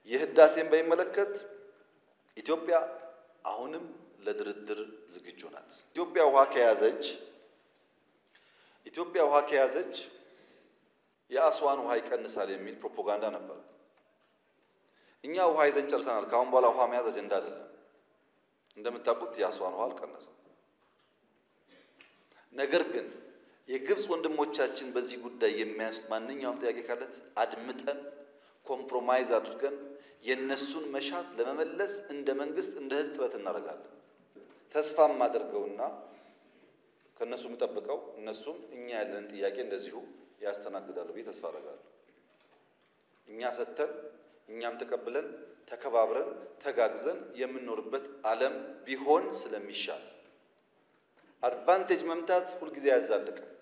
የህዳሴን በሚመለከት ኢትዮጵያ አሁንም ለድርድር ዝግጁ ናት። ኢትዮጵያ ውሃ ከያዘች ኢትዮጵያ ውሃ ከያዘች የአስዋን ውሃ ይቀንሳል የሚል ፕሮፓጋንዳ ነበር። እኛ ውሃ ይዘን ጨርሰናል። ከአሁን በኋላ ውሃ መያዝ አጀንዳ አይደለም። እንደምታውቁት የአስዋን ውሃ አልቀነሰም። ነገር ግን የግብፅ ወንድሞቻችን በዚህ ጉዳይ የሚያነሱት ማንኛውም ጥያቄ ካለት አድምጠን ኮምፕሮማይዝ አድርገን የእነሱን መሻት ለመመለስ እንደ መንግስት እንደ ህዝብ ጥረት እናደርጋለን። ተስፋ የማደርገውና ከእነሱ የምጠብቀው እነሱም እኛ ያለንን ጥያቄ እንደዚሁ ያስተናግዳሉ ብዬ ተስፋ አደርጋለሁ። እኛ ሰጥተን እኛም ተቀብለን ተከባብረን ተጋግዘን የምንኖርበት ዓለም ቢሆን ስለሚሻል አድቫንቴጅ መምታት ሁልጊዜ አያዛልቅም።